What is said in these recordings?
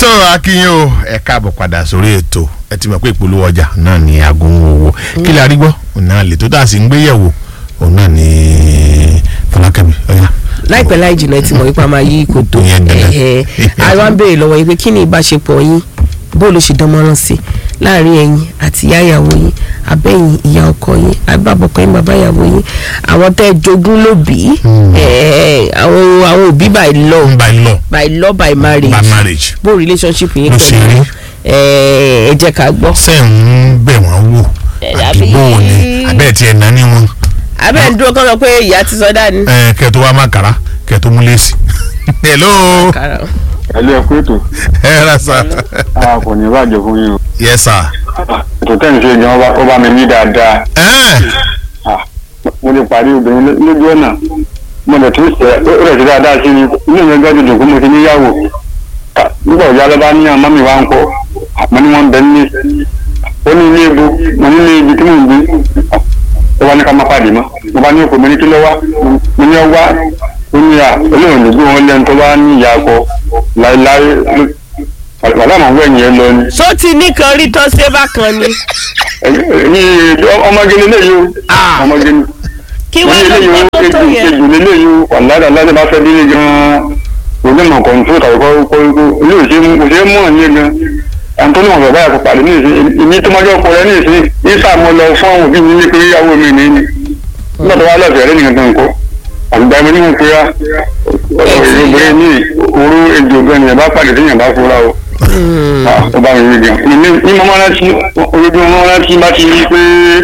tó akínyìn o ẹ káàbọ̀ padà sórí ètò ẹ ti mọ̀ pé ìpolówó ọjà náà ní agunmu owó kí lè arígbọ́ òun náà lè tó tà sí ń gbéyẹ̀wò òun náà ní fọlákẹ́mi ọ̀yà. láìpẹ́ láì jìnnà tí mo ipa máa yí kòtò Ìyẹn dandan. ẹ̀ẹ́ àwa ń béèrè lọ́wọ́ yín pé kí ni ìbáṣepọ̀ yín bó ló ṣe dánmọ́rán sí láàrin ẹ̀yin àti ìyá ìyàwó yín abẹ́yìn ìyá ọkọ yín abábọ̀kọ yín bàbá ìyàwó yín àwọn tẹ́ ẹ jogún lóbì ẹ̀ẹ́ àwọn àwọn òbí by law by law by law by marriage by marriage bó relationship yín Ló ṣe rí. ẹ̀ẹ́ ẹ jẹ́ ká gbọ́. ṣe ń bẹ̀ wọ́n wò Ẹ, àdúgbò àbí- ni abẹ́ẹ̀ tí ẹ̀ náà ní wọn abẹ́ ń dúró kọ́ lọ pé ìyá ti sọ dání. ẹ kẹ́ tó wá má kàrá kẹ́ tó mú lẹ́sì. hello Kára. ẹlú ẹ kú ètò ẹ rà sá. a kò ní bàjẹ́ fún yín o yes sir. ètò tẹ́ ń ṣe gan ọba ó bá mi ní dáadáa ẹ Ah, mo lè parí obìnrin ló- lójú ọ̀nà mo lè tún ṣe ó rẹ̀ sí dáadáa sí ni inú mi gbọ́dọ̀ dùn kó mo ti níyàwó Ah, nígbà òjá lọ́ba ní àmọ́ mi wá ń kọ́ àmọ́ ní wọ́n ń bẹ ní ó ní ilé ibo mo ní ilé ibi tí mò ń gbé ó wá ní ká má pàdé mọ́ mo bá ní òkú mo ní kí ló wá mo ní ọ wá ó ní à olóòrùn ló gbé wọn lẹ́nu tó bá ní ìyá akọ láéláé ló- wàlá màá wẹ̀yìn ẹ lọ ni só ti nìkan rí tó ṣe bákan ni ní ọmọge lélẹ́yìí o Ah. ọmọge ni kí wọ́n wọ́n ní lọ eléyìí gbọ́ ó tó tó ejò yẹn. ejò lélẹ́yìí o wàládà ládé bá fẹ́ délé gan-an onímọ̀ kọ̀ǹtò tàbí kọ́ kọ́ ilé òṣè òṣè mọ̀ ní gan àǹtọ́nì wọn bàbá yàtọ̀ pàdé ní ìsìn ìní tó májọ́ kọ rẹ ní ìsìn ìsà mo lọ fún àwọn òbí mi ní pé ìyàwó mi ní ní nígbà tó wá lọ́ọ̀fẹ́ rẹ nìkan kan kọ́ àgbà mi ní mo pe ya obìnrin ní orú ejò gan ni yàrá pàdé tí yàrá fúra o ó bá mi rí gan ní ní mo máa rántí ojoojúmọ́ mo máa rántí bá ti rí pé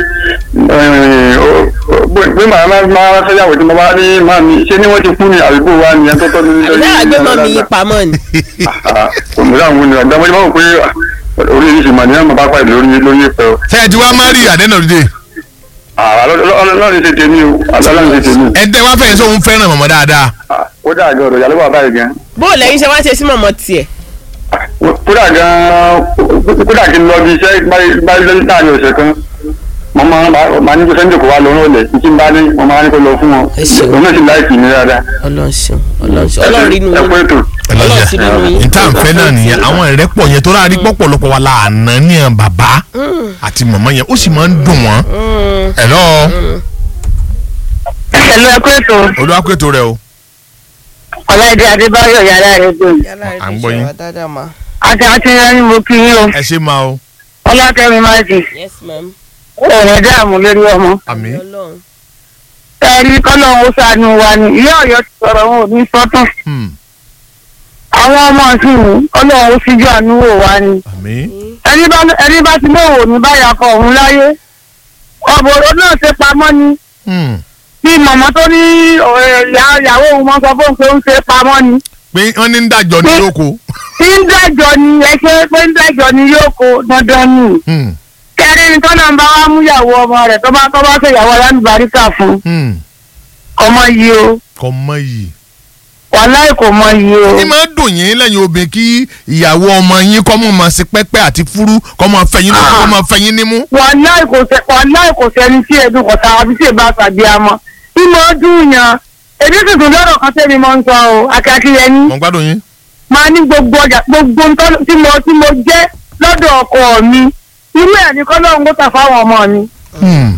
pé màá máa máa fẹ́yàwó tí mo bá rí màá mi ṣé ni wọ́n ti kú ni àdúgbò wa ni ẹni tó tọ́jú ní àbí àgbẹ̀mọ̀ mi yí pamọ́ ni. òmùdá àwọn ènìyàn àgbà wọ́n mọ̀ pé orí ìṣe màá ní àmọ́ bá pàdé lórí lórí ìpẹ́ o. ṣe ẹ ti wá marry at the end of the day. ọlọ́run ṣe tèmi o ọlọ́run ṣe tèmi. ẹ tẹ wá fẹ̀yìn sóhun fẹ́ràn mọ̀mọ́ dáadáa. kódà gan ọ̀rọ̀ yàrá bàbá yìí gan. bó o lẹ́yìn ṣe wá ṣe sí mọ̀mọ́ tiẹ̀. kódà gan kódà kí n lọ bí iṣẹ́ báyìí lẹ́yìn láàrin ọ̀sẹ̀ kan mo máa máa ní kó sẹ́ńdẹ̀ kó wá lọ́rùn ọ̀lẹ̀ títí n bá ní mo máa ní kó lọ fún wọn Ẹ ṣeun. òun náà sì láìpì ní dáadáa. ọlọ́run ṣeun ọlọ́run ṣeun ọlọ́run rí inú ẹ kú yín. ètò. Ọlọ́run sí nínú yín. níta nfẹ́ náà nìyẹn àwọn ìrẹ́pọ̀ yẹn tó rárí pọ̀pọ̀lọpọ̀ wa la àná ní ẹ̀ bàbá àti mọ̀mọ́ yẹn ó sì máa ń dùn wọ́n. ẹ̀lọ́ pẹ̀lú ẹkú ètò olúwàkúètò rẹ o. ọ̀láìdé adébáyọ̀ yàrá rẹ̀ gbé À ń gbọ́ yín. àti àti ẹni mo kí yín o ẹ ṣe máa o. ọlọ́kẹ́mi máìkì yes ma'am. òòrùn dààmú lórí ọmọ àmì ọlọ́run. ẹ̀rí kọ́lọ́hún ó ṣàánú wa ni ìyá ọ̀yọ́ ti sọ̀rọ̀ wọn ò ní sọ́tàn àwọn ọmọ ọ̀sìn ní kọ́lọ́hún ó ṣíjú àánú wò wá ni àmì ẹni bá ẹni bá ti mọ̀ wò ní báyà kọ òun láyé ọ̀bọ̀rọ̀ náà ṣe pamọ́ ni bí mọ̀mọ́ tó ní ọ̀rẹ́ ìyá ìyàwó òun mọ́ sọ fóun pé ó ń ṣe pamọ́ ni pé wọ́n ní ń dájọ́ ní lóko. tí ń dájọ́ ni ẹ ṣe pé ń dájọ́ ni yóò kó dandan ni Hmm, kẹrin ni tọ́nà ń bá wá mú ìyàwó ọmọ rẹ̀ tó bá tó bá ṣe ìyàwó aláǹbáríkà fún hmm. ọmọ yìí o kò mọ yìí. wàláì kò mọ yìí o ní máa dùn yín lẹ́yìn obìnrin kí ìyàwó ọmọ yín kọ́ mọ̀ máa ṣe pẹ́pẹ́ àti fúrú kọ́ máa fẹ̀yìn lóko kọ́ máa fẹ̀yìn nímú. wàláì kò sẹ wàláì kò sẹni tí ẹdun kọta àbí tí èbá tàbí amọ tí mo dùn yàn èmi sì tún lọ́rọ̀ kan tẹ́mi mọ́ ń sọ o akíákíyẹ ní mo ń gbádùn yín. máa ní gbogbo ọjà gbogbo ntọ́ tí mo tí mo jẹ́ lọ́dọ̀ ọkọ mi irú ẹ̀ ní kọ́lọ́hún kó tà fáwọn ọmọ mi Hmm,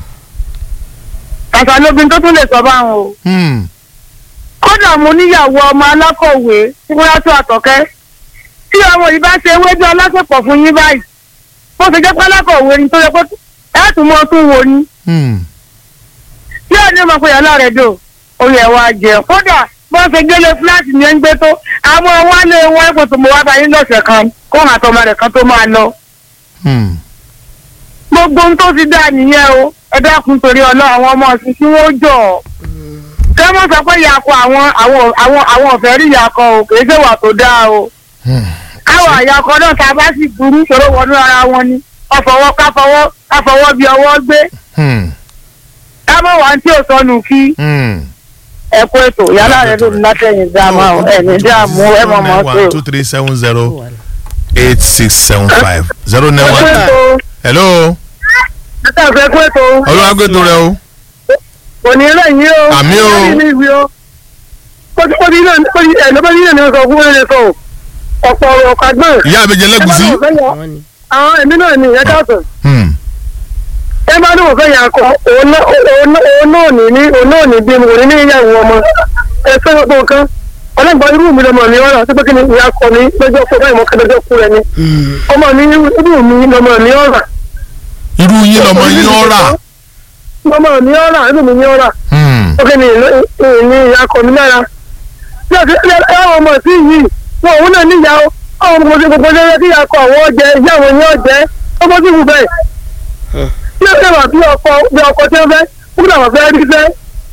kàkà lóbin tó tún lè sọ báwọn o. hmm. kódà mo níyàwó ọmọ alákọ̀wé tí wọ́n yàtọ̀ àtọ̀kẹ́ tí ọmọ yìí bá ṣe ewédú aláṣepọ̀ fún yín báyìí bó ṣe jẹ́ pé alákọ̀wé ni tó yẹ pé ẹ̀ tún mọ́ tún wo ni Hmm. tí ẹ̀ ní ọmọ pé yàrá rẹ̀ dò oyè ẹ̀ wá jẹ kódà bó ṣe gbélé fúláàtì ní ẹ̀ ń gbé tó àwọn wálé wọn ẹ̀kọ́ tó mọ wá báyìí lọ́sẹ̀ kan kó hàn àtọmọ rẹ̀ kan tó máa lọ Hmm. gbogbo ohun tó ti dá nìyẹn o ẹ dákun torí ọlọ́ àwọn ọmọ ọ̀sìn tí wọ́n jọ̀ ọ́ kí wọ́n sọ pé ìyàkọ àwọn àwọn àwọn àwọn ọ̀fẹ́ rí ìyàkọ o kì í ṣe wà tó dáa o Hmm. káwọn àyàkọ náà tá a bá sì burú ṣòro wọnú ara wọn ni ọfọwọ́ káfọwọ́ káfọwọ́ bí ọwọ́ gbé Hmm. kámọ́ wà tí ò sọnù kí Hmm. ẹ kó ètò yálà rẹ lómi látẹ̀yìn dáàmú ẹ̀ní dáàmú ẹ̀ mọ̀ mọ́ one tó. two three seven zero eight six seven five zero nine ẹ kó one. ètò hello ẹ kó ètò olùwàgbẹ́tò rẹ o. òní lẹ́yìn o Àmì o. lẹ́yìn ní ìwé o ó ti ó ti náà ó ti ẹ̀ lọ́bàá yìí náà ni wọ́n sọ fún ẹ̀rẹ́ sọ ọ̀pọ̀ ọ̀rọ̀ ọ̀kà gbọ́n. ìyá àbẹ̀jẹ̀ lẹ́gùsí. àwọn ni. àwọn èmi náà ní ìyẹn káàtó. Hmm. ẹ bá ní wọ́n fẹ́ yà kọ òun náà òun náà ní ní òun náà ní bí mo ní ní ìyàwó ọmọ ẹ fẹ́ gbogbo nǹkan ọlọ́gbọ́n irú mi lọmọ mi ọ̀rọ̀ àti pé kí ni ìyá kọ mi lọ́jọ́ kó báyìí mo kẹ́ lọ́jọ́ kú rẹ ni ọmọ mi irú mi lọmọ mi ọ̀rọ̀ irú yín lọmọ yín ọ̀rà. lọmọ mi ọ̀rọ̀ irú mi ní ọ̀rọ̀ Hmm. ó kí ni ní ìyá kọ mi lára bí ọ̀sẹ̀ ẹ àwọn ọmọ sí yìí wọn òun náà níyà ó àwọn ọmọ sí gbogbo lẹ́yẹ kí ìyá kọ àwọn ọjẹ ìyá àwọn ní ọjẹ ọmọ sí wù bẹ́ẹ̀ bí ó ṣèwà bí ọkọ bí ọkọ tí ó fẹ́ kúrò làwọn fẹ́ rí fẹ́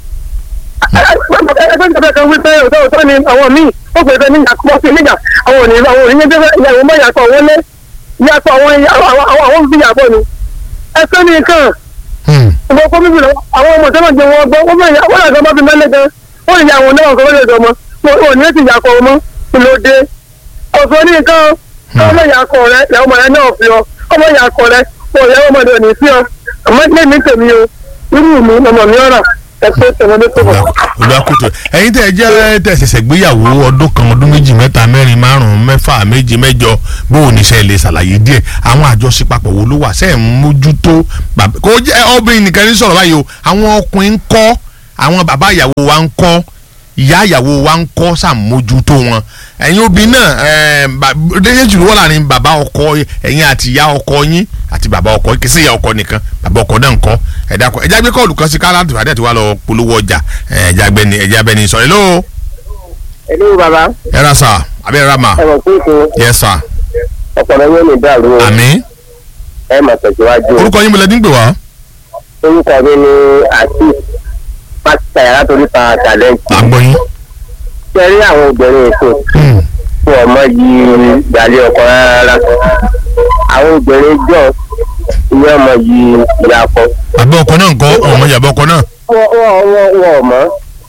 ẹgbẹ́ ìjọba kan wípé òótọ́ òótọ́ ni àwọn míì ó pè é ní ìyá kọ́ sí níjà àwọn òní àwọn òní yẹn jẹ́ ìyàwó mọ́ ìyàtọ̀ wọlé ìyàtọ̀ àwọn àwọn fi yàbọ̀ ni ẹsẹ̀ ní nǹkan Hmm. ìbò kọ́ bíbí lọ àwọn ọmọ tẹ́lẹ̀ jẹ wọn gbọ́ wọ́n bẹ̀rẹ̀ wọ́n làgbọ́n bá fi mẹ́lẹ̀ gan wọ́n lè yà àwọn náà kọ́ lè dọ̀mọ́ wọn ò ní ti yàkọ̀ ọmọ ìlòdè ọ̀sọ́ ní nǹkan ọmọ yàkọ̀ rẹ ìyàwó ọmọ rẹ náà fi ọ ọmọ yàkọ̀ rẹ wọn ìyàwó ọmọ rẹ ò ní sí ọ àmọ́ ní èmi tèmi o irú mi ọmọ mi ọ̀rà ẹ̀fọ́ tẹ̀wọ́n ní tó bọ̀. olùwàkùtù ẹ̀yin tẹ́ ẹ jẹ́ tẹ́ ẹ ṣẹ̀ṣẹ̀ gbéyàwó ọdún kan ọdún méjì mẹ́ta mẹ́rin márùn-ún mẹ́fà méje mẹ́jọ bóun ní sẹ́ lè ṣàlàyé díẹ̀ àwọn àjọṣepapọ̀ wo ló wà sẹ́ ẹ̀ ń mójútó bàbá kò jẹ́ obìnrin nìkan ní sọ̀rọ̀ báyìí o àwọn ọkùnrin ń kọ́ àwọn bàbá ìyàwó wa ń kọ́ ìyá ìyàwó wa ń kọ́ sàmójútó wọn ẹ̀yin obìnrin náà déjé jùlọ wọ́n láàrin bàbá ọkọ ẹ̀yin àti ìyá ọkọ yín àti bàbá ọkọ kì í sí ìyá ọkọ nìkan bàbá ọkọ náà ń kọ́ ẹ̀dá kọ ẹ̀já gbé kọ́ọ̀lù kan sí káàlà tó fàdé àti wà lọ polówó ọjà ẹ̀já gbẹni ẹ̀já bẹni sọ hello ẹlú bàbá ẹ ra sà àbí ẹ ra mà ẹ mọ̀ pé kò yes sir ọ̀pọ̀lọpọ̀ yóò ní dàrú o àmín ẹ mọ̀ tẹ̀síwájú o. orúkọ yín mo lẹ dín gbè wá orúkọ mi ni àti pásítà yàrá torí pa tàlẹ́ǹtì. àgbọ̀yìn ṣe rí àwọn obìnrin èso Hmm. fún ọmọ yìí gbàlẹ́ ọkọ rárá. àwọn obìnrin jọ ìyẹn ọmọ yìí ìyá ọkọ. bàbá ọkọ náà ń kọ́ ọmọ ìyàbọ̀ ọkọ náà wọ́n wọ́n wọ́n wọ́n mọ́.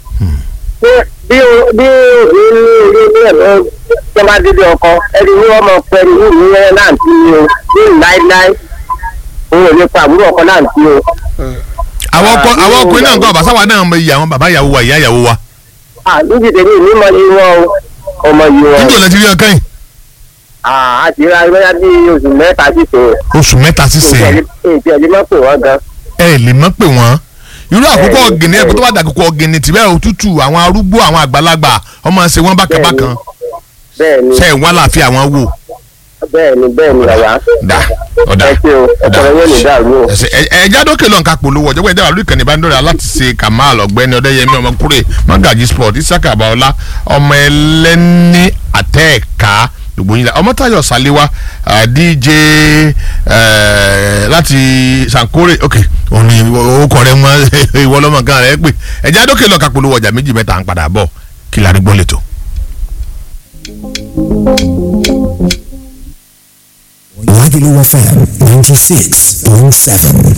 bí bí o- bí òbí ní ilé ní ẹ̀rọ tó bá dídí ọkọ ẹni ní wọ́n mọ̀ pẹ̀lú ní ìyẹn láǹtí ni o ní láíláí òun ò lè pa àbúrò ọkọ láǹtí o. àwọn ọkọ àwọn ọkùnrin náà ń kọ́ àbáṣáwa náà mọ iye àwọn bàbá ìyàwó wa ìyá ìyàwó wa à níbi tèmi ní mọ iye wọn o ọmọ yìí wọn. níjọ́ lẹ ti rí ọkàn yìí à á ti ra bóyá bí oṣù mẹ́ta sí tó. oṣù mẹ́ta sísè ètò ẹ̀dí mọ́ pé wọ́n gan. ẹ lè mọ̀ pé wọ́n irú àkókò ọ̀gìnì ẹ̀kọ́ tó bá dà àkókò ọ̀gìnì tìbẹ̀ òtútù àwọn arúgbó àwọn àgbàlagbà ọmọ ṣe wọ́n bákàbákan bẹ́ẹ̀ ni ṣe ẹ̀ wọ́n láàfin àwọn wò bẹ́ẹ̀ ni bẹ́ẹ̀ ni bàbá. dà ọ̀dà ẹ ṣe o ọ̀pọ̀lọpọ̀ yóò ní dàrú o. ẹsẹ ẹ ẹ jádókè lọ nǹkan polówó ọjọ́ pé ìdáwà lórí ìkànnì ìbánidọ́rẹ̀ aláti ṣe kamal ọ̀gbẹ́ni ọ̀dẹ́yẹmí ọmọkúrè magaji sport isaka abaola ọmọ ẹlẹ́ni àtẹ́ẹ̀ká gbogbo yín la ọmọtayọ saliwa ah, dj eh, láti sankore ok òun ni orúkọ rẹ mọ ìwọ lọmọ kan rẹ pé ẹ jádókè lọ nǹkan polówó ọjà méjì mẹ́ta à ń padà bọ̀ kí la rí gbọ́ lẹ́tọ̀. Lagelu FM 96.7.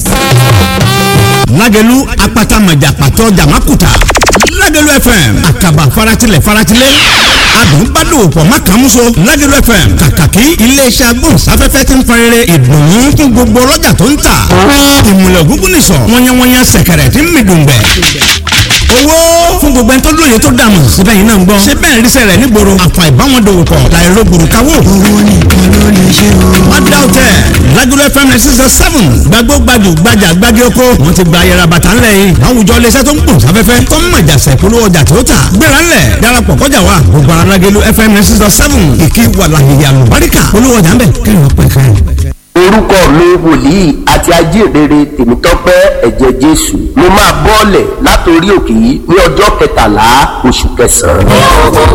lágẹ̀lú apata mọ̀jà pàtó jàmákùtà lágẹ̀lú fm àkàbà faratilẹ̀ faratilẹ̀ adùn bá dòwò pọ̀ má kàn múso lágẹ̀lú fm kàkàkí iléeṣẹ́ agbóhùnsáfẹ́fẹ́ ti ń fẹrẹrẹ ìdùnnú fún gbogbo ọlọ́jà tó ń tà ìmùlẹ̀ ògúngún nìsọ̀ wọ́nyẹ́wọ́nyẹ́ sẹ̀kẹ̀rẹ̀ tí ń mi dùngbẹ̀ owó fún gbogbo ẹni tó lóye tó dààmú síbẹ̀ yìí náà ń gbọ́ ṣé bẹ́ẹ̀ ríṣẹ́ rẹ̀ nígboro àfà ìbáwọn dòwò pọ̀ láìró gbòrúkawó. owó nìkan ló lè ṣe o. má dá o tẹ lágolo fm nine six seven gbàgbó gbajù gbajà gbági oko wọn ti gba ayẹra bàtà ńlẹ̀ yìí láwùjọ iléeṣẹ́ tó ń gbòòrò sáfẹ́fẹ́ tó ń mọ̀jà sẹ̀kúlú ọjà tó tà gbéra ńlẹ̀ darapọ̀ kọjá wa gbogbo ara lágelo fm nine six seven ìkí wàlàyé àlùbáríkà olówó ọjà ńbẹ kẹrin ọpẹ kẹrin orúkọ mi wòlíì àti ajíhìnrere tèmítọ́pẹ́ ẹ̀jẹ̀ jésù mo máa bọ́ọ̀lẹ̀ látòrí òkè yìí ní ọjọ́ kẹtàlá oṣù kẹsàn-án.